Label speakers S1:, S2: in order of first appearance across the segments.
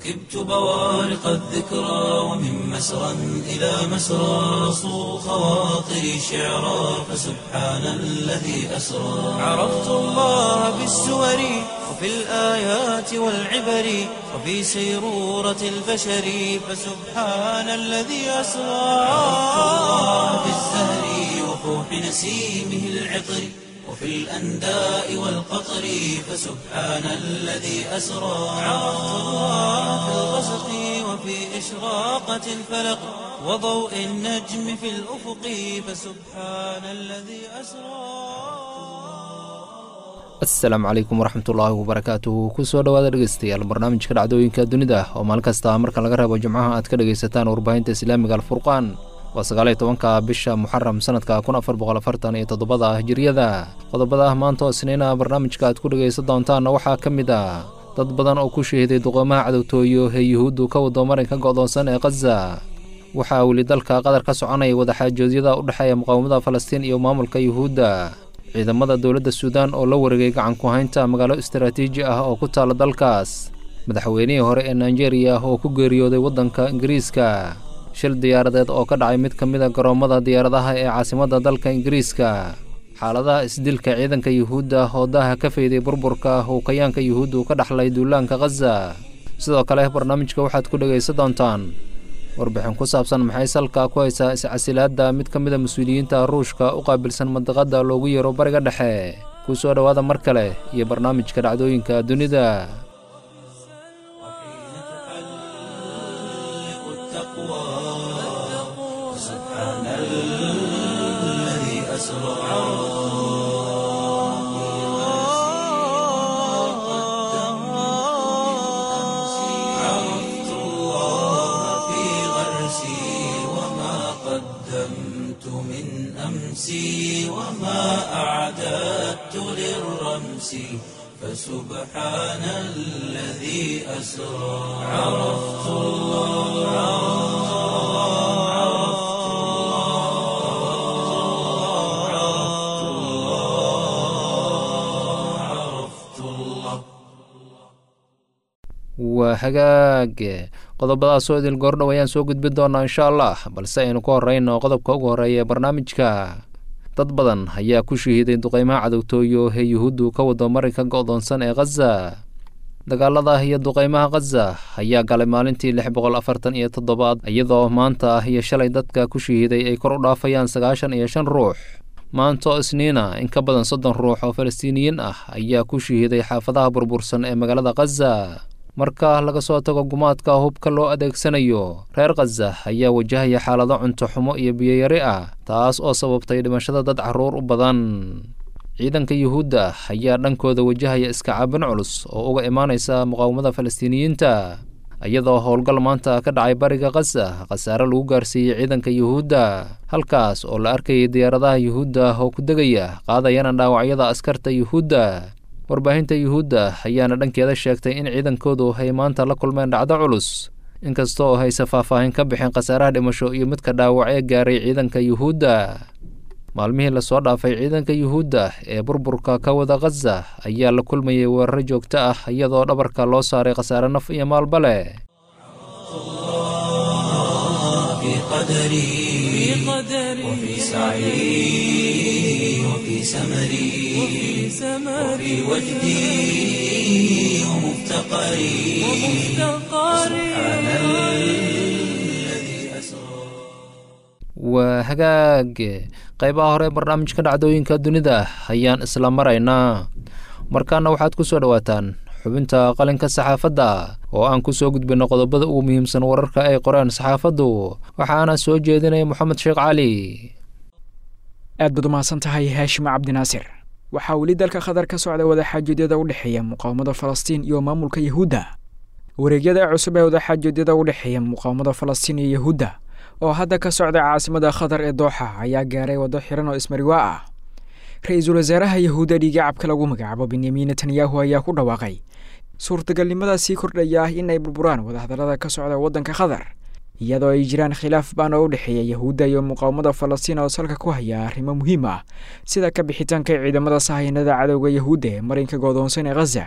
S1: ركبت بوارق الذكرى ومن مسرى إلى مسرى صو خواطري شعرا فسبحان الذي أسرى عرفت الله بالسور وفي الآيات والعبر وفي سيرورة البشر فسبحان الذي أسرى عرفت الله بالزهر وفوح نسيمه العطر وفي الأنداء والقطر فسبحان الذي أسرى عرفت الله في الغسق وفي إشراقة الفلق وضوء النجم في الأفق فسبحان الذي أسرى
S2: asalaamu calaykum waraxmatullaahi wabarakaatuhu kusoo dhowaada dhegeystayaal barnaamijka dhacdooyinka dunida oo maalin kasta marka laga reebo jimcaha aad ka dhegaysataan warbaahinta islaamiga alfurqaan waa sagaaliyo tobanka bisha muxaram sanadka kun afar boqol afartan iyo toddobada hijiriyada qodobada maanta oo isniina barnaamijka aad ku dhegaysan doontaanna waxaa ka mid ah dad badan oo ku shahiday duqoomaha cadowtooyo ee yuhuuddu ka wado marinka go'doonsan ee khaza waxaa weli dalka qatar ka soconaya wadaxaajoodyada u dhexeeya muqaawamada falastiin iyo maamulka yuhuudda ciidamada dowladda suudaan oo la wareegay gacan ku haynta magaalo istaraatiiji ah oo ku taala dalkaas madaxweynihii hore ee nigeria oo ku geeriyooday waddanka ingiriiska shil diyaaradeed oo ka dhacay mid ka mid a garoommada diyaaradaha ee caasimadda dalka ingiriiska xaaladaha isdilka ciidanka yuhuudda oo daaha ka fayday burburka howkayaanka yuhuuddu ka dhaxlay duulaanka khaza sidoo kale barnaamijka waxaad ku dhegaysan doontaan warbixin ku saabsan maxay salka ku haysaa iscasilaadda mid ka mid a mas-uuliyiinta ruushka u qaabilsan mandiqadda loogu yeero bariga dhexe kuu soo dhowaada mar kale iyo barnaamijka dhacdooyinka dunida
S1: عرفت الله في غرسي وما قدمت من أمسي وما أعددت للرمس فسبحان الذي أسرى عرفت الله عرفت الله عرفت الله عرفت الله
S2: waa hagaag qodobadaasoo idil goordhow ayaan soo gudbin doonaa insha allah balse aynu ku horeyno qodobka ugu horeeya ee barnaamijka dad badan ayaa ku shahiiday duqeymaha cadowtooyo ee yuhuuddu ka wado marinka go'doonsan ee khaza dagaalada iyo duqeymaha khaza ayaa galay maalintii lix boqol afartan iyo toddobaad iyadoo maanta ah iyo shalay dadka ku shahiiday ay kor u dhaafayaan sagaashan iyo shan ruux maanto isniina in ka badan soddon ruux oo falastiiniyiin ah ayaa ku shahiiday xaafadaha burbursan ee magaalada khaza marka laga soo tago gumaadka hubka loo adeegsanayo reer khaza ayaa wajahaya xaalado cunto xumo iyo biyoyari ah taas oo sababtay dhimashada dad carruur u badan ciidanka yuhuudda ayaa dhankooda wajahaya iska caabin culus oo uga imaanaysa muqaawamada falastiiniyiinta iyadoo howlgal maanta ka dhacay bariga khaza khasaare lagu gaarsiiyey ciidanka yuhuudda halkaas oo la arkayay diyaaradaha yuhuudda oo ku degaya qaadayana dhaawacyada askarta yuhuudda warbaahinta yuhuudda ayaana dhankeeda sheegtay in ciidankoodu ay maanta la kulmeen dhacdo culus inkasta oo hayse faahfaahin ka bixin khasaaraha dhimasho iyo midka dhaawac ee gaaray ciidanka yuhuudda maalmihii lasoo dhaafay ciidanka yuhuudda ee burburka ka wada khaza ayaa la kulmayay weeraro joogto ah iyadoo dhabarka loo saaray khasaare naf iyo maalba leh
S1: في قدري وفي سعي وفي سمري وفي وجدي ومفتقري سبحان الذي أسرى
S2: waa hagaag qaybaha hore ee barnaamijka dhacdooyinka dunida ayaan isla maraynaa markaana waxaad ku soo dhowaataan xubinta qalinka saxaafadda oo aan ku soo gudbinno qodobada ugu muhiimsan wararka ay qoreen saxaafaddu waxaana soo jeedinaya moxamed sheekh cali
S3: aad baad umahadsan tahay haashim cabdinaasir waxaa weli dalka qatar ka socda wadaxaajoedyada u dhexeeya muqaawamada falastiin iyo maamulka yahuudda wareegyada cusub ee wadaxaajoedyada u dhexeeya muqaawamada falastiin iyo yahuudda oo hadda ka socda caasimada khatar ee dooxa ayaa gaaray waddo xiran oo ismariwaa ah ra-iisul wasaaraha yahuudda dhiigacabka lagu magacaabo benyamin netanyahu ayaa ku dhawaaqay suurtagalnimada sii kordhaya ah in ay burburaan wadahadallada ka socda waddanka qatar iyadoo ay jiraan khilaaf baan oo u dhexeeya yahuudda iyo muqaawamada falastiin oo salka ku haya arrimo muhiim ah sida ka bixitaanka ciidamada sahayanada cadowga yahuudda ee marinka goodoonsan ee khaza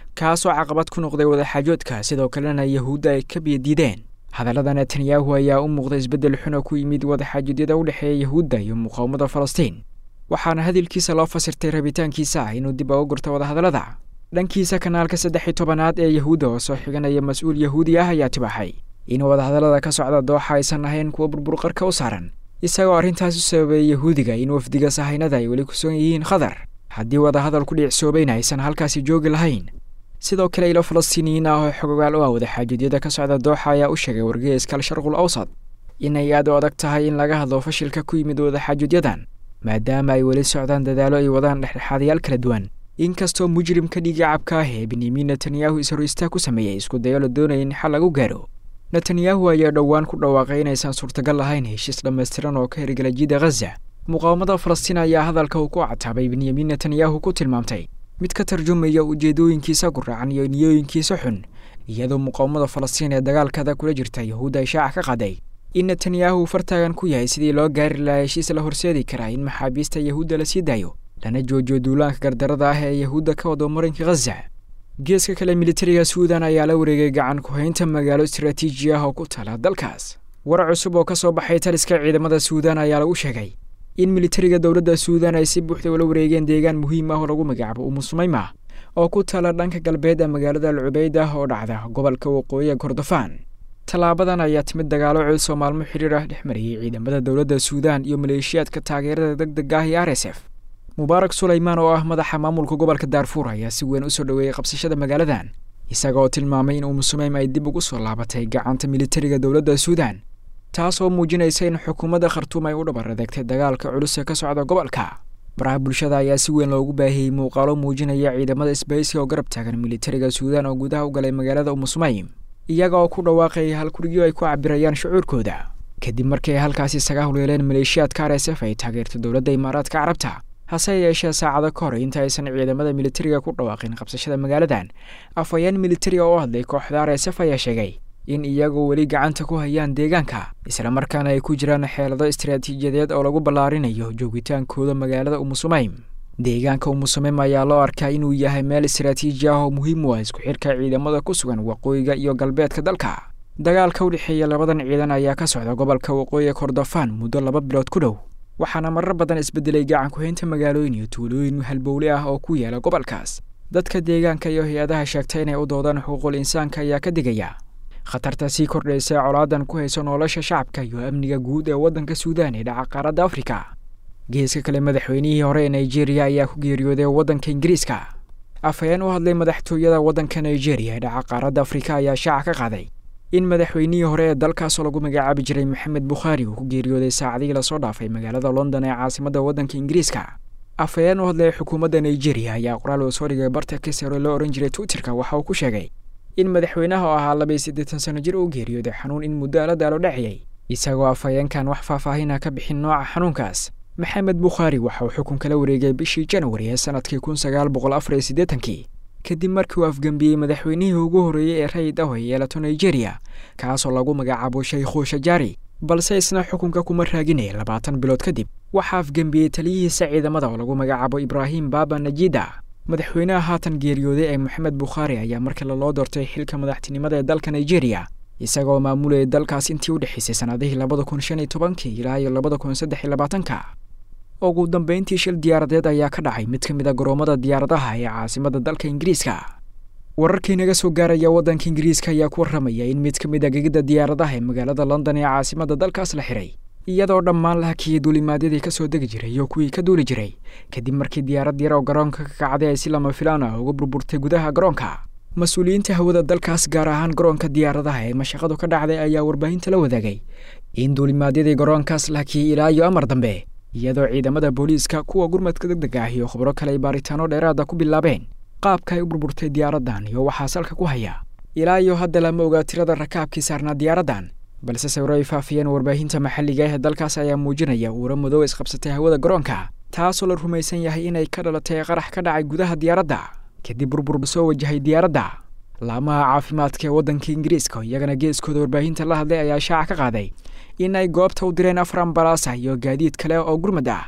S3: kaasoo caqabad ku noqday wadaxaajoodka sidoo kalena yahuudda ay ka biyadiideen hadallada netanyahu ayaa u muuqda isbeddel xuna ku yimid wadaxaajoedyada u dhexeeya yahuudda iyo muqaawamada falastiin waxaana hadalkiisa loo fasirtay rabitaankiisa ah inuu dib uga gurto wadahadallada dhankiisa kanaalka saddex iyo tobanaad ee yahuudda oo soo xiganaya mas-uul yahuudi ah ayaa tibaaxay in wadahadallada ka socda dooxa aysan ahayn kuwa burburqarka u saaran isagoo arrintaas u sababeeyey yahuudiga in wafdiga sahaynada ay weli ku sugan yihiin khadar haddii wadahadal ku dhiicsoobayna aysan halkaasi joogi lahayn sidoo kale ilo falastiiniyiin ah oo xogogaal u ah wadaxaajoedyada ka socda dooxa ayaa u sheegay wargeyska al-sharqul awsad inay aad u adag tahay in laga hadlo fashilka ku yimid wadaxaajoodyadan maadaama ay weli socdaan dadaalo ay wadaan dhexdhexaadayaal kala duwan inkastoo mujrimka dhiigacabka ah ee benyamin netanyahu is-horiistaa ku sameeyey isku dayo la doonaya in xal lagu gaaro netanyahu ayaa dhowaan ku dhawaaqay inaysan suurtagal lahayn heshiis dhammaystiran oo ka hirgala jida khaza muqaawamada falastiin ayaa hadalka uu ku cataabay benyamin netanyahu ku tilmaamtay mid ka tarjumaya ujeedooyinkiisa guraacan iyo niyooyinkiisa xun iyadoo muqaawamada falastiin ee dagaalkada kula jirta yahuudda ay shaaca ka qaday in netanyahu fartaagan ku yahay sidii loo gaari lahaa heshiis la horseedi karaa in maxaabiista yahuudda la sii daayo lana joojiyo duulaanka gardarada ah ee yahuudda ka wado marinka khaza geeska kale militariga suudan ayaa la wareegay gacan ku-haynta magaalo istaraatiiji ah oo ku tala dalkaas war cusub oo ka soo baxay taliska ciidamada suudan ayaa lagu sheegay in militariga dowladda suudan ay si buuxda ula wareegeen deegaan muhiim ah oo lagu magacaabo umusumayma oo ku tala dhanka galbeed ee magaalada alcubeyd ah oo dhacda gobolka waqooyiga kordofaan tallaabadan ayaa timid dagaalo culus oo maalmo xiriir ah dhex mariyey ciidamada dowladda suudan iyo maleeshiyaadka taageerada deg deg ah iyo r s f mubaarak sulaymaan oo ah madaxa maamulka gobolka daarfuur ayaa si weyn u soo dhoweeyey qabsashada magaaladan isaga oo tilmaamay in umusumeym ay dib ugu soo laabatay gacanta militariga dowladda suudan taas oo muujinaysa in xukuumadda khartuum ay u dhabar adeegtay dagaalka culus ee ka socda gobolka baraha bulshada ayaa si weyn loogu baahiyey muuqaalo muujinaya ciidamada isbaysiga oo garab taagan militariga suudan oo gudaha u galay magaalada umusumeym iyaga oo ku dhawaaqaya halkurigyo ay ku cabirayaan shucuurkooda kadib markii ay halkaasi isaga howleeleen maleeshiyaadka r s f ay taageerto dowladda imaaraadka carabta hase yeeshee saacado ka hor inta aysan ciidamada militariga ku dhawaaqin qabsashada magaaladan afhayeen militariga oo hadlay kooxda r s f ayaa sheegay in iyagoo weli gacanta ku hayaan deegaanka islamarkaana ay ku jiraan xeelado istaraatiijiyadeed oo lagu ballaarinayo joogitaankooda magaalada umusumeym deegaanka umusumeym ayaa loo arkaa inuu yahay meel istaraatiiji ah oo muhiim u ah isku xidhka ciidamada ku sugan waqooyiga iyo galbeedka dalka dagaalka u dhexeeya labadan ciidan ayaa ka socda gobolka waqooyiga kordofaan muddo laba bilood ku dhow waxaana marar badan isbedelay gacan ku-haynta magaalooyin iyo tuulooyin halbowle ah oo ku yaala gobolkaas dadka deegaanka iyo hay-adaha sheegta inay u doodaan xuquuqul insaanka ayaa ka digaya khatarta sii kordhaysa ee colaadan ku hayso nolosha shacabka iyo amniga guud ee waddanka suudaan ee dhaca qaaradda afrika geeska kale madaxweynihii hore ee nigeria ayaa ku geeriyooday waddanka ingiriiska afhayeen u hadlay madaxtooyada waddanka nigeria ee dhaca qaaradda afrika ayaa shaaca ka qaaday in madaxweynihii hore ee dalkaasoo lagu magacaabi jiray maxamed bukhaari uu ku geeriyooday saacadihii lasoo dhaafay magaalada london ee caasimadda waddanka ingiriiska afhayeen u hadlaya xukuumadda nigeria ayaa qoraal uu soo dhigay barta kisero loo ohan jiray twitterka waxa uu ku sheegay in madaxweynaha oo ahaa labaiyo siddeetan sano jir uu geeriyooday xanuun in muddo ala daalo dhaciyey isagoo afhayeenkan wax faahfaahin ah ka bixin nooca xanuunkaas maxamed bukhaari waxa uu xukunka la wareegay bishii janwari ee sanadkii kun sagaal boqol afar iyo siddeetankii kadib markii uu afgembiyey madaxweynihii ugu horreeyey ee rayid ah ee yeelato nigeria kaasoo lagu magacaabo shaykhu shajaari balse isna xukunka kuma raaginaya labaatan bilood kadib waxaa afgembiyey taliyihiisa ciidamada oo lagu magacaabo ibraahim baaba najida madaxweynaha haatan geeriyooday ee moxamed bukhaari ayaa mar kale loo doortay xilka madaxtinimada ee dalka nigeria isagoo maamulayay dalkaas intii u dhexaysay sannadihii labada kun shan iyo tobankii ilaa iyo labada kun saddex iyo labaatanka ugu dambeyntii shil diyaaradeed ayaa ka dhacay mid ka mid a garoomada diyaaradaha ee caasimadda dalka ingiriiska wararkii naga soo gaaraya waddanka ingiriiska ayaa ku warramaya in mid ka mid a gegidda diyaaradaha ee magaalada london ee caasimadda dalkaas la xiray iyadoo dhammaan la hakiyey duulimaadyadii ka soo degi jiray iyo kuwii ka duuli jiray kadib markii diyaarad yar oo garoonka ka kacday ay si lama filaan ah uga burburtay gudaha garoonka mas-uuliyiinta hawada dalkaas gaar ahaan garoonka diyaaradaha ee mashaqadu ka dhacday ayaa warbaahinta la wadaagay in duulimaadyadii garoonkaas la hakiyey ilaa iyo amar dambe iyadoo ciidamada booliiska kuwa gurmadka deg deg ah iyo khubro kale ay baaritaano dheeraada ku bilaabeen qaabka ay u burburtay diyaaraddan iyo waxaa salka ku haya ilaa iyo hadda lama ogaa tirada rakaabkii saarnaa diyaaraddan balse sawiro ay faafiyeen warbaahinta maxalliga ah ee dalkaas ayaa muujinaya uura madow isqabsatay hawada garoonka taasoo la rumaysan yahay inay ka dhalatay qarax ka dhacay gudaha diyaaradda kadib burbur soo wajahay diyaaradda laamaha caafimaadka ee waddanka ingiriiska iyagana geeskooda warbaahinta la hadlay ayaa shaaca ka qaaday in ay goobta u direen afar ambalaasa iyo gaadiid kale oo gurmad ah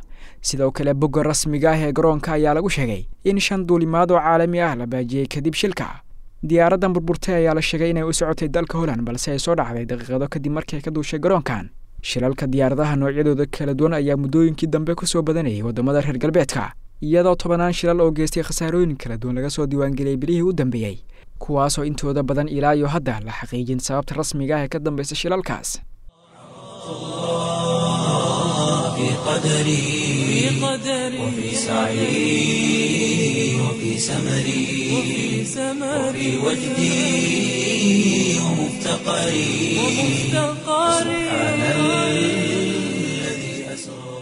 S3: sidoo kale bogga rasmiga ah ee garoonka ayaa lagu sheegay in shan duulimaad oo caalami ah la baajiyey kadib shilka diyaaraddan burburtay ayaa la sheegay inay u socotay dalka holland balse ay soo dhacday daqiiqado kadib markii ay ka duushay garoonkan shilalka diyaaradaha noocyadooda kala duwan ayaa muddooyinkii dambe ku soo badanayay waddamada reer galbeedka iyadoo tobanaan shilal oo geystay khasaarooyin kala duwan laga soo diiwaangeliyey bilihii u dambeeyey kuwaasoo intooda badan ilaa iyo hadda la xaqiijin sababta rasmiga ah ee ka dambaysa shilalkaas
S1: في قدري وفي سعي وفي سمري وفي وجدي ومفتقري سبحان الذي أسرى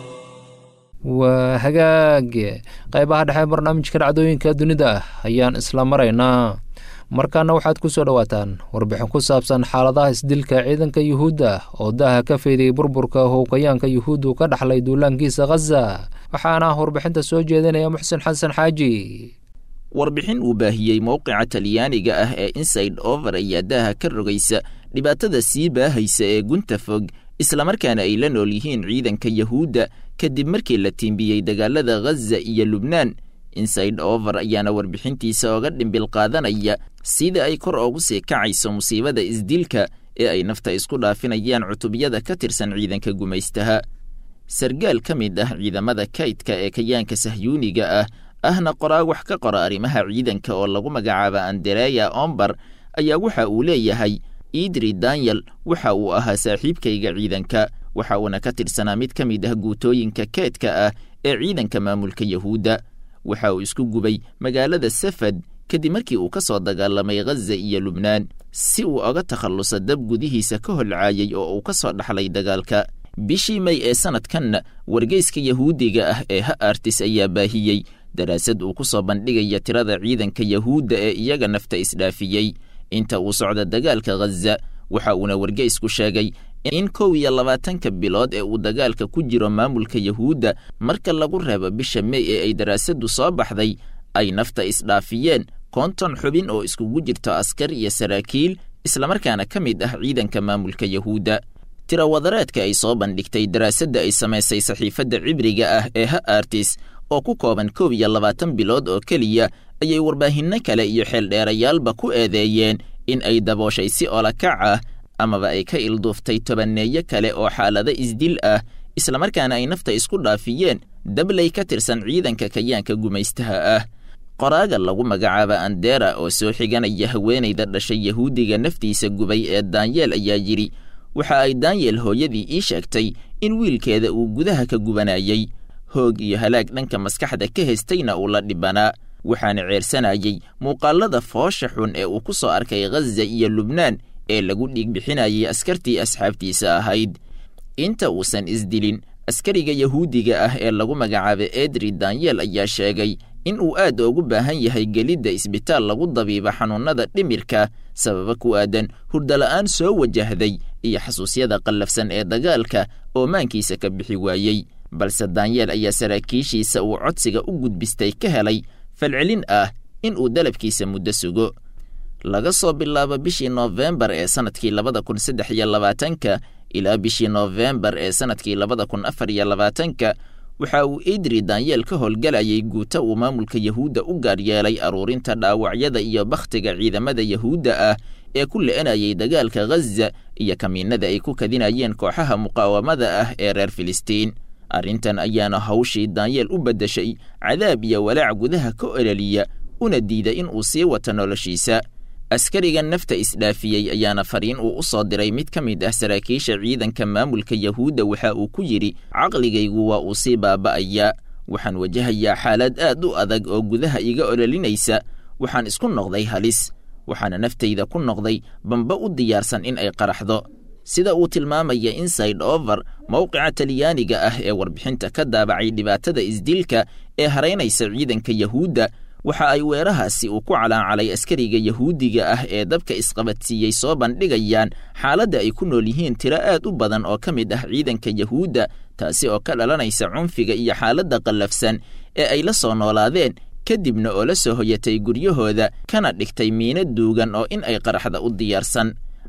S2: waa hagaag qaybaha dhexe barnaamijka dhacdooyinka dunida ayaan isla maraynaa markaana waxaad ku soo dhowaataan warbixin ku saabsan xaaladaha isdilka ciidanka yuhuudda oo daaha ka feydayay burburka howkayaanka yuhuuddu ka dhaxlay duulaankiisa khaza waxaana warbixinta soo jeedinaya muxsen xasan xaaji
S4: warbixin uu baahiyey mowqica talyaaniga ah ee inside over ayaa daaha ka rogaysa dhibaatada sii baahaysa ee gunta fog islamarkaana ay la nool yihiin ciidanka yahuudda kadib markii la tiimbiyey dagaalada khaza iyo lubnaan inside over ayaana warbixintiisa oga dhimbil qaadanaya sida ay kor oogu sii kacayso musiibada isdilka ee ay nafta isku dhaafinayaan cutubyada ka tirsan ciidanka gumaystaha sargaal ka mid ah ciidamada kaydka ee kayaanka sahyuuniga ah ahna qoraa wax ka qora arrimaha ciidanka oo lagu magacaaba andereya ombar ayaa waxa uu leeyahay idri daniel waxa uu ahaa saaxiibkayga ciidanka waxa uuna ka tirsanaa mid ka mid ah guutooyinka keedka ah ee ciidanka maamulka yahuudda waxa uu isku gubay magaalada safad kadib markii uu ka soo dagaalamay khaza iyo lubnaan si uu oga takhalluso dab gudihiisa ka holcaayay oo uu ka soo dhaxlay dagaalka bishii may ee sanadkanna wargeyska yahuudiga ah ee ha artis ayaa baahiyey daraasad uu ku soo bandhigaya tirada ciidanka yahuudda ee iyaga nafta isdhaafiyey inta uu socda dagaalka khaza waxa uuna wargeysku sheegay in kow iyo labaatanka bilood ee uu dagaalka ku jiro maamulka yahuudda marka lagu reebo bisha mey ee ay daraasaddu soo baxday ay nafta isdhaafiyeen konton xubin oo iskugu jirto askar iyo saraakiil islamarkaana ka mid ah ciidanka maamulka yahuudda tirawadareedka ay soo bandhigtay daraasadda ay samaysay saxiifadda cibriga ah ee ha artis oo ku kooban kow iyo labaatan bilood oo keliya ayay warbaahinno kale iyo xeeldheerayaalba ku eedeeyeen in ay dabooshay si olakac ah amaba ay ka ilduuftay tobanneeyo kale oo xaalado isdil ah islamarkaana ay nafta isku dhaafiyeen dabley ka tirsan ciidanka kayaanka gumaystaha ah qoraaga lagu magacaaba andera oo soo xiganaya haweenayda dhashay yahuudiga naftiisa gubay ee daanyeel ayaa yidhi waxa ay daanyeel hooyadii ii sheegtay in wiilkeeda uu gudaha ka gubanayey hoog iyo halaag dhanka maskaxda ka haystayna uu la dhibanaa waxaana ceersanayey muuqaalada foosha xun ee uu ku soo arkay khaza iyo lubnaan ee lagu dhiigbixinayay askartii asxaabtiisa ahayd inta uusan isdilin askariga yahuudiga ah ee lagu magacaaba edri danyeel ayaa sheegay in uu aad ugu baahan yahay gelidda isbitaal lagu dabiiba xanuunnada dhimirka sababa ku aadan hurdala'aan soo wajahday iyo xasuusyada qallafsan ee dagaalka oo maankiisa ka bixi waayey balse danyeel ayaa saraakiishiisa uu codsiga u gudbistay ka helay falcelin ah in uu dalabkiisa muddo sugo laga soo bilaabo bishii noofembar ee sannadkii labada kun saddex iyo labaatanka ilaa bishii noofembar ee sannadkii labada kun afar iyo labaatanka waxa uu idri danyeel ka howlgalayay guuta uu maamulka yahuudda u gaar yeelay aruurinta dhaawacyada iyo bakhtiga ciidamada yahuudda ah ee ku le'enayay dagaalka khaza iyo kamiinada ay ku kadinayeen kooxaha muqaawamada ah ee reer filistiin arrintan ayaana hawshii danyeel u beddeshay cadaab iyo walaac gudaha ka ololiya una diida in uu sii wato noloshiisa askariga nafta isdhaafiyey ayaana fariin uu u soo diray mid ka mid ah saraakiisha ciidanka maamulka yahuudda waxa uu ku yidhi caqligaygu waa uu sii baaba'ayaa waxaan wajahayaa xaalad aad u adag oo gudaha iga ololinaysa waxaan isku noqday halis waxaana naftayda ku noqday bamba u diyaarsan in ay qaraxdo sida uu tilmaamaya inside over mowqica talyaaniga ah ee warbixinta ka daabacay dhibaatada isdilka ee haraynaysa ciidanka yahuudda waxa ay weerahaasi uu ku calaacalay askariga yahuudiga ah ee dabka isqabadsiiyey soo bandhigayaan xaaladda ay ku nool yihiin tiro aad u badan oo ka mid ah ciidanka yahuudda taasi oo ka dhalanaysa cunfiga iyo xaaladda qallafsan ee ay la soo noolaadeen kadibna oo la soo hoyatay guryahooda kana dhigtay miino duugan oo in ay qaraxda u diyaarsan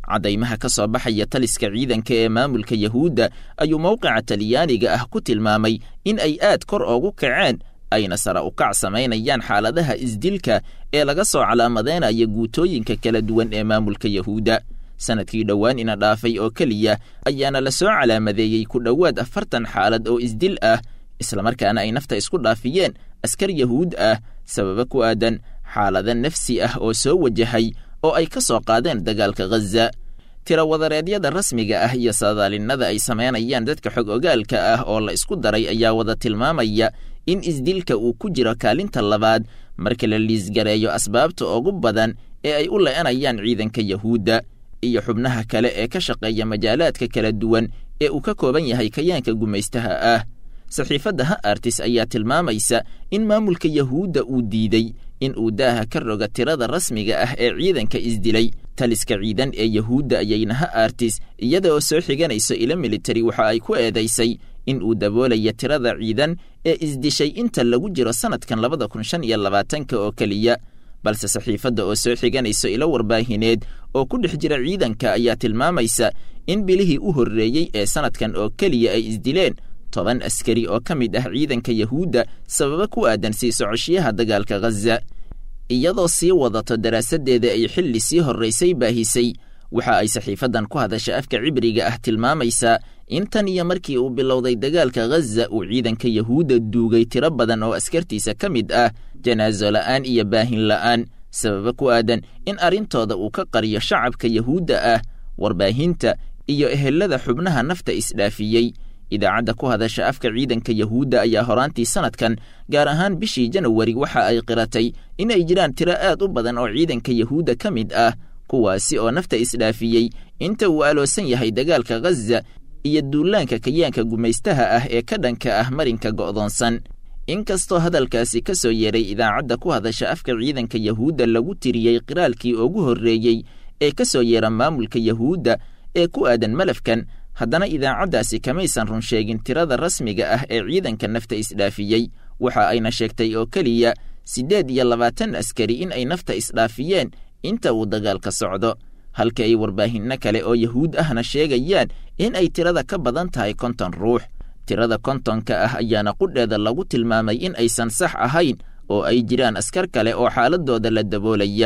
S4: caddaymaha ka soo baxaya taliska ciidanka ee maamulka yahuudda ayuu mowqica talyaaniga ah ku tilmaamay in ay aad kor oogu kaceen ayna sara u kac samaynayaan xaaladaha isdilka ee laga soo calaamadeynaya guutooyinka kala duwan ee maamulka yahuudda sanadkii dhowaan ina dhaafay oo keliya ayaana la soo calaamadeeyey ku dhowaad afartan xaalad oo isdil ah islamarkaana ay nafta isku dhaafiyeen askar yahuud ah sababa ku aadan xaalada nafsi ah oo soo wajahay oo ay ka soo qaadeen dagaalka ghaza tirawadareedyada rasmiga ah iyo saadaalinnada ay samaynayaan dadka xog ogaalka ah oo la isku daray ayaa wada tilmaamaya in isdilka uu ku jiro kaalinta labaad marka la liisgareeyo asbaabta ugu badan ee ay u le'anayaan ciidanka yahuudda iyo xubnaha kale ee ka shaqeeya majaalaadka kala duwan ee uu ka kooban yahay kayaanka gumaystaha ah saxiifadda ha artis ayaa tilmaamaysa in maamulka yahuudda uu diiday in uu daaha ka roga tirada rasmiga ah ee ciidanka isdilay taliska ciidan ee yahuudda ayayna ha artis iyada oo soo xiganayso ilo militari waxa ay ku eedaysay in uu daboolaya tirada ciidan ee isdishay inta lagu jiro sannadkan labada kun shan iyo labaatanka oo keliya balse saxiifadda oo soo xiganayso ilo warbaahineed oo ku dhex jira ciidanka ayaa tilmaamaysa in bilihii u horreeyey ee sannadkan oo keliya ay isdileen toban askari oo ka mid ah ciidanka yahuudda sababa ku aadan sii socoshiyaha dagaalka ghaza iyadoo sii wadato daraasaddeeda ay xilli sii horraysay baahisay waxa ay saxiifaddan ku hadasha afka cibriga ah tilmaamaysaa in tan iyo markii uu bilowday dagaalka ghaza uu ciidanka yahuudda duugay tiro badan oo askartiisa ka mid ah janaaso la'aan iyo baahin la'aan sababa ku aadan in arrintooda uu ka qariyo shacabka yahuudda ah warbaahinta iyo ehelada xubnaha nafta isdhaafiyey idaacadda ku hadasha afka ciidanka yahuudda ayaa horaantii sannadkan gaar ahaan bishii janawari waxa ay qiratay in ay jiraan tiro aad u badan oo ciidanka yahuudda ka mid ah kuwaasi oo nafta isdhaafiyey inta uu aloosan yahay dagaalka ghaza iyo duulaanka kayaanka gumaystaha ah ee ka dhanka ah marinka go'doonsan inkastoo hadalkaasi ka soo yeeray idaacadda ku hadasha afka ciidanka yahuudda lagu tiriyey qiraalkii ugu horreeyey ee ka soo yeera maamulka yahuudda ee ku aadan malafkan haddana idaacaddaasi kamaysan run sheegin tirada rasmiga ah ee ciidanka nafta isdhaafiyey waxa ayna sheegtay oo keliya siddeed iyo labaatan askari in ay nafta isdhaafiyeen inta uu dagaalka socdo halka ay warbaahinno kale oo yahuud ahna sheegayaan in ay tirada ka badan tahay konton ruux tirada kontonka ah ayaana qudheeda lagu tilmaamay in aysan sax ahayn oo ay jiraan askar kale oo xaaladooda la daboolaya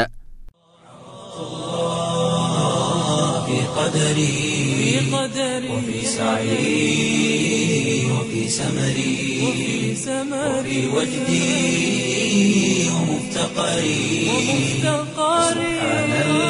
S1: في قدري وفي سعي وفي سمري وفي وجدي ومفتقري سبحان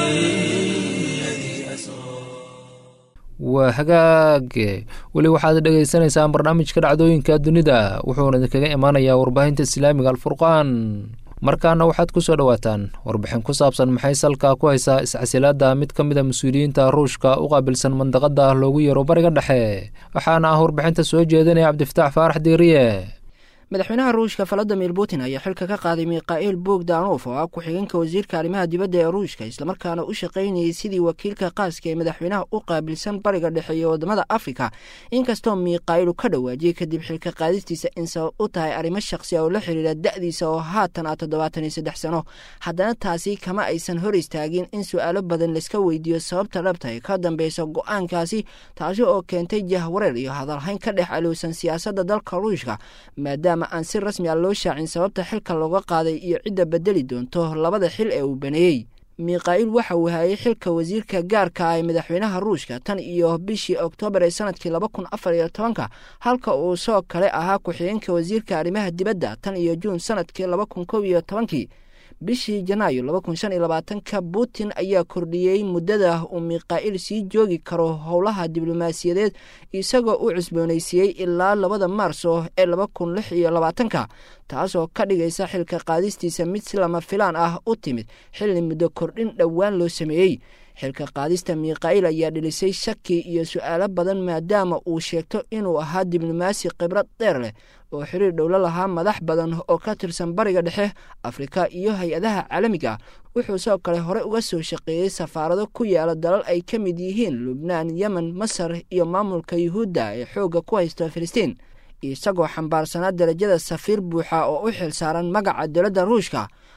S1: الذي أسرى
S2: waa hagaag weli waxaad dhegaysanaysaan barnaamijka dhacdooyinka dunida wuxuuna idinkaga imaanayaa warbaahinta islaamiga alfurqaan markaana waxaad ku soo dhowaataan warbixin ku saabsan maxay salka ku haysaa iscasilaadda mid ka mid a mas-uuliyiinta ruushka u qaabilsan mandaqada loogu yeero bariga dhexe waxaana ah warbixinta soo jeedinaya cabdifataax faarax diiriye
S5: madaxweynaha ruushka valadimir putin ayaa xilka ka qaaday mikhail bogdanof oo ah ku-xigeenka wasiirka arrimaha dibadda ee ruushka islamarkaana u shaqaynayay sidii wakiilka qaaska ee madaxweynaha u qaabilsan bariga dhexe iyo waddamada afrika inkastoo mikhailu ka dhawaajiyey kadib xilka qaadistiisa in sabab u tahay arrimo shaqsi oo la xiriira da'diisa oo haatan ah toddobaatan iyo saddex sano haddana taasi kama aysan hor istaagin in su-aalo badan laiska weydiiyo sababta dhabta ee ka dambeysa go-aankaasi taasi oo keentay jahwareer iyo hadalhayn ka dhex alowsan siyaasadda dalka ruushka maadaama aan si rasmi a loo shaacin sababta xilka looga qaaday iyo cidda bedeli doonto labada xil ee uu baneeyey mikhail waxa uu hayay xilka wasiirka gaarka ah ee madaxweynaha ruushka tan iyo bishii oktoobar ee sanadkii laba kun afar iyo tobanka halka uu soo kale ahaa ku-xigeenka wasiirka arrimaha dibadda tan iyo juun sanadkii laba kun kow iyo tobankii bishii janaayo laba kun shan iyo labaatanka putin ayaa kordhiyey muddada uu mikhail sii joogi karo howlaha diblomaasiyadeed isagoo u cusboonaysiiyey ilaa labada maarso ee laba kun lix iyo labaatanka taasoo ka dhigaysa xilka qaadistiisa mid si lama filaan ah u timid xilli muddo kordhin dhowaan loo sameeyey xilka qaadista mikhail ayaa dhilisay shaki iyo su-aalo badan maadaama uu sheegto inuu ahaa diblomaasi khibrad dheer leh oo xiriir dhowlo lahaa madax badan oo ka tirsan bariga dhexe afrika iyo hay-adaha caalamiga wuxuu sidoo kale hore uga soo shaqeeyey safaarado ku yaala dalal ay ka mid yihiin lubnaan yemen masar iyo maamulka yuhuudda ee xoogga ku haysta filistiin isagoo xambaarsanaa darajada safiir buuxa oo u xil saaran magaca dowladda ruushka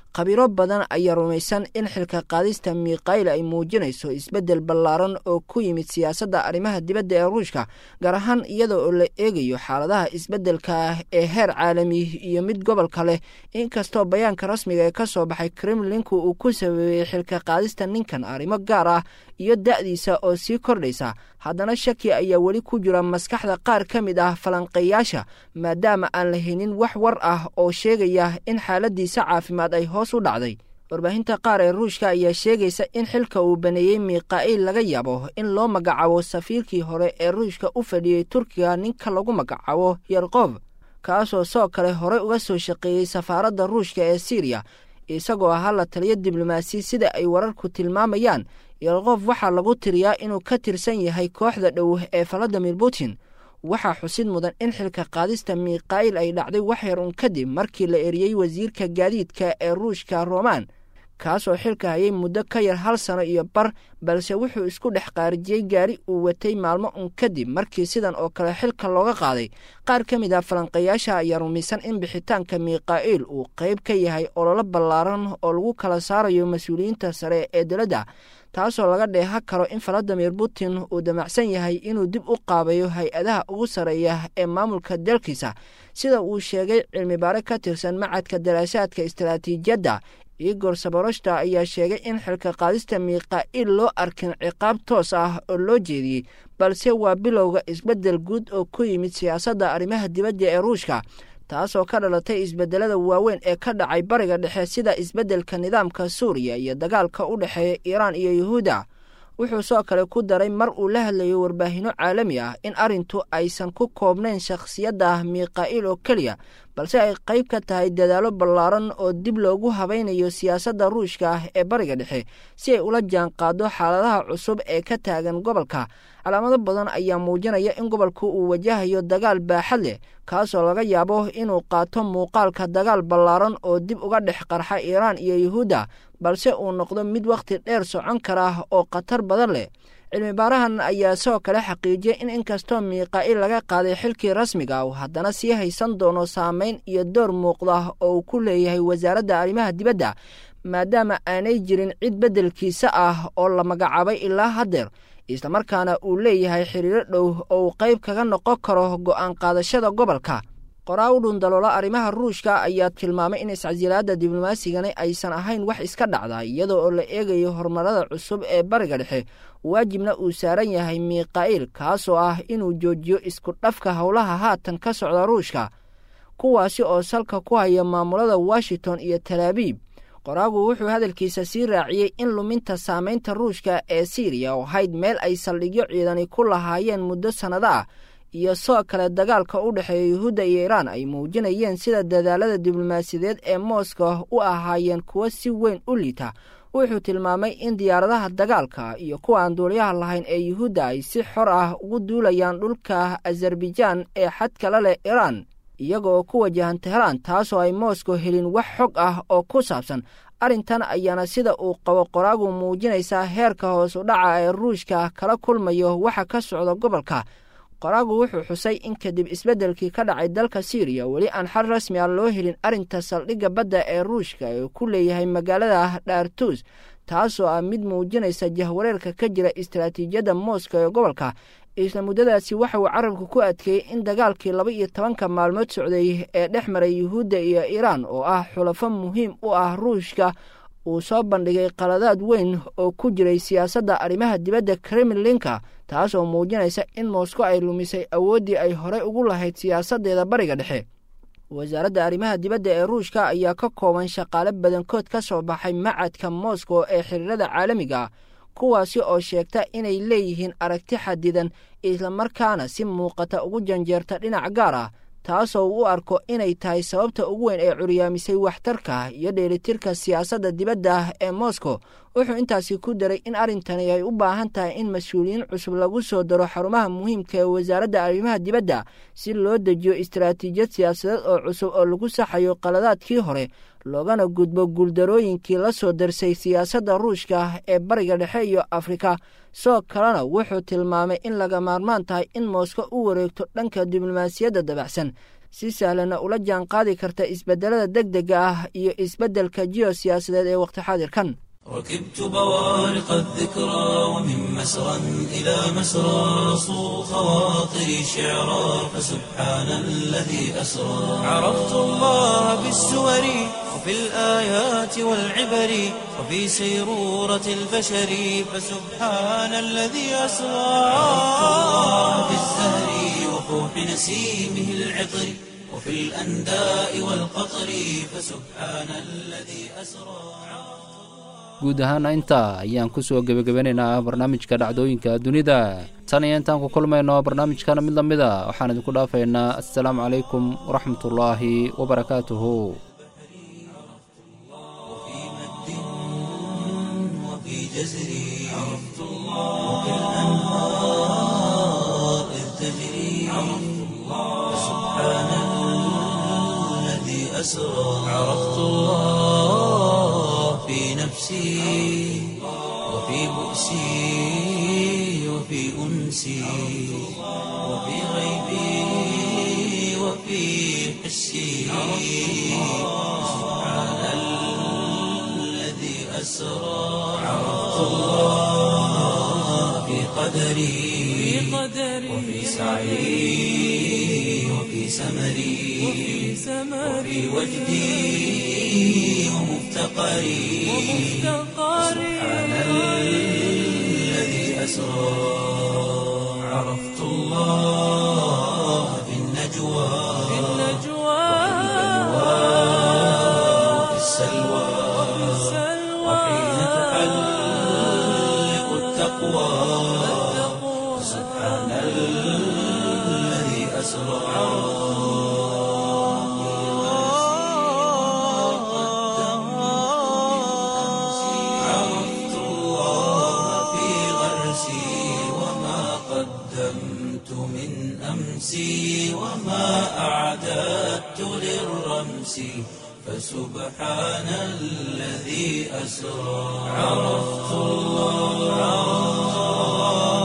S5: khabiiro badan ayaa rumaysan in xilka qaadista mikhayl ay muujinayso isbeddel ballaaran oo ku yimid siyaasadda arrimaha dibadda ee ruushka gaar ahaan iyada oo la eegayo xaaladaha isbeddelka ah ee heer caalami iyo mid gobolka leh inkastoo bayaanka rasmiga ee ka soo baxay kremlinku uu ku sabeeyey xilka qaadista ninkan arrimo gaar ah iyo da'diisa oo sii kordhaysa haddana shaki ayaa weli ku jira maskaxda qaar ka mid ah falanqeeyaasha maadaama aan la helin wax war ah oo sheegaya in xaaladiisa caafimaad ay hoos u dhacday warbaahinta qaar ee ruushka ayaa sheegaysa in xilka uu baneeyey mikha'il laga yaabo in loo magacaabo safiirkii hore ee ruushka u fadhiyey turkiga ninka lagu magacaabo yerkof kaasoo soo kale horey uga soo shaqeeyey safaaradda ruushka ee siriya isagoo ahaa la taliyo diblomaasi sida ay wararku tilmaamayaan yerkof waxaa lagu tiriyaa inuu ka tirsan yahay kooxda dhow ee valadimir putin waxaa xusid mudan in xilka qaadista mikha'il ay dhacday wax yar un kadib markii la eriyey wasiirka gaadiidka ee ruushka roman kaasoo xilka hayay muddo ka yar hal sano iyo bar balse wuxuu isku dhex qaarijiyey gaari uu watay maalmo un kadib markii sidan oo kale xilka looga qaaday qaar ka mid ah falanqayaasha ayaa rumaysan in bixitaanka mikha'il uu qayb ka yahay ololo ballaaran oo lagu kala saarayo mas-uuliyiinta sare ee dowladda taasoo laga dheeha karo in valadimir putin uu damacsan yahay inuu dib u qaabayo hay-adaha ugu sarreeya ee maamulka dalkiisa sida uu sheegay cilmibaare ka tirsan macadka daraasaadka istaraatiijiyadda igor saboroshta ayaa sheegay in xilka qaadista mikha'il loo arkin ciqaab toos ah oo loo jeediyey balse waa bilowga isbeddel guud oo ku yimid siyaasadda arrimaha dibadda ee ruushka taasoo ka dhalatay isbeddelada waaweyn ee ka dhacay bariga dhexe sida isbeddelka nidaamka suuriya iyo dagaalka u dhexeeya iiraan iyo yuhuudda wuxuu soo kale ku daray mar uu la hadlayo warbaahinno caalami ah in arrintu aysan ku koobnayn shakhsiyadda mikha'il oo keliya balse ay qayb ka tahay dadaallo ballaaran oo dib loogu habaynayo siyaasadda ruushka ah ee bariga dhexe si ay ula jaan qaado xaaladaha cusub ee ka taagan gobolka calaamado badan ayaa muujinaya in gobolku uu wajahayo dagaal baaxad leh kaasoo laga yaabo inuu qaato muuqaalka dagaal ballaaran oo dib uga dhex qarxa iiraan iyo yuhuudda balse uu noqdo mid wakhti dheer socon kara oo khatar badan leh cilmibaarahan ayaa sidoo kale xaqiijiyay in inkastoo mikha'il laga qaaday xilkii rasmiga uu haddana sii haysan doono saameyn iyo door muuqda oo uu ku leeyahay wasaaradda arrimaha dibadda maadaama aanay jirin cid beddelkiisa ah oo la magacaabay ilaa haddeer islamarkaana uu leeyahay xiriiro dhow oo uu qayb kaga noqon karo go'aan qaadashada gobolka qoraa u dhundaloola arrimaha ruushka ayaa tilmaamay in iscasilaadda diblomaaasigani aysan ahayn wax iska dhacda iyadoo oo la eegayo horumarada cusub ee bariga dhexe waajibna uu saaran yahay mikha'il kaasoo ah inuu joojiyo isku dhafka howlaha haatan ka socda ruushka kuwaasi oo salka ku haya maamulada washington iyo talaabiib qoraagu wuxuu hadalkiisa sii raaciyey in luminta saamaynta ruushka ee siriya oo hayd meel ay saldhigyo ciidani ku lahaayeen muddo sannado ah iyo soo kale dagaalka u dhexeeya yuhuudda iyo iiraan ay muujinayeen sida dadaalada diblomaasiyadeed ee mooska u ahaayeen kuwo si weyn u liita wuxuu tilmaamay in diyaaradaha dagaalka iyo kuwa aan duuliyaha lahayn ee yuhuudda ay si xor ah ugu duulayaan dhulka azarbajaan ee xadkala leh iiraan iyaga oo ku wajahan teheraan taasoo ay moskow helin wax xog ah oo ku saabsan arrintan ayaana sida uu qabo qoraagu muujinaysaa heerka hoos u dhaca ee ruushka kala kulmayo waxa ka socda gobolka qoraagu wuxuu xusay in kadib isbeddelkii ka dhacay dalka siiriya weli aan xal rasmi ah loo helin arrinta saldhigga badda ee ruushka ee ku leeyahay magaalada dhaartuus taasoo ah mid muujinaysa jahwareerka ka jira istaraatiijiyadda mooska ee gobolka isla muddadaasi waxa uu carabka ku adkeeyey in dagaalkii laba iyo tobanka maalmood socday ee dhex maray yuhuudda iyo iiraan oo ah xulafo muhiim u ah ruushka uu soo bandhigay qaladaad weyn oo ku jiray siyaasadda arrimaha dibadda kremlinka taas oo muujinaysa in moskow ay lumisay awooddii ay horey ugu lahayd siyaasaddeeda bariga dhexe wasaaradda arrimaha dibadda ee ruushka ayaa ka kooban shaqaale badankood ka soo baxay macadka moskow ee xiriirada caalamiga kuwaasi oo sheegta inay leeyihiin aragti xadidan islamarkaana si muuqata ugu janjeerta dhinac gaar ah taasoo u arko inay tahay sababta ugu weyn ee curyaamisay waxtarka iyo dheelitirka siyaasadda dibadda ee moskow wuxuu intaasi ku daray in arrintani ay u baahan tahay in mas-uuliyiin cusub lagu soo daro xarumaha muhiimka ee wasaaradda arrimaha dibadda si loo dejiyo istaraatiijiyad siyaasadeed oo cusub oo lagu saxayo qaladaadkii hore loogana gudbo guuldarooyinkii la soo darsay siyaasadda ruushka ee bariga dhexe iyo afrika soo kalena wuxuu tilmaamay in laga maarmaan tahay in moskow u wareegto dhanka diblomaasiyadda dabacsan si sahlanna ula jaan qaadi karta isbeddelada deg dega ah iyo isbeddelka jiyosiyaasadeed ee wakhti xaadirkan
S1: ركبت بوارق الذكرى ومن مسرى إلى مسرى صو خواطري شعرا فسبحان الذي أسرى عرفت الله بالسور وفي الآيات والعبر وفي سيرورة البشر فسبحان الذي أسرى عرفت الله بالزهر وفوح نسيمه العطر وفي الأنداء والقطر فسبحان الذي أسرى
S2: guud ahaana intaa ayaan ku soo gebagabanaynaa barnaamijka dhacdooyinka dunida tan iyo intaan ku kulmayno barnaamijkana mid la mid a waxaan idinku dhaafaynaa assalaamu calaykum waraxmatullaahi wabarakaatuhu
S1: عرفت الله في نفسي وفي بؤسي وفي أنسي وفي غيبي وفي حسي سبحان الذي أسرى عرفت الله في قدري وفي سعي وفي سمري وفي وجدي ومفتقري سبحان الذي أسرى عرفت الله في النجوى وفي السلوى وحين تحلق التقوى سبحان الذي أسرى عرفت الله في غرسي وما قدمت من أمسي وما أعددت للرمس فسبحان الذي أسرى عرفت الله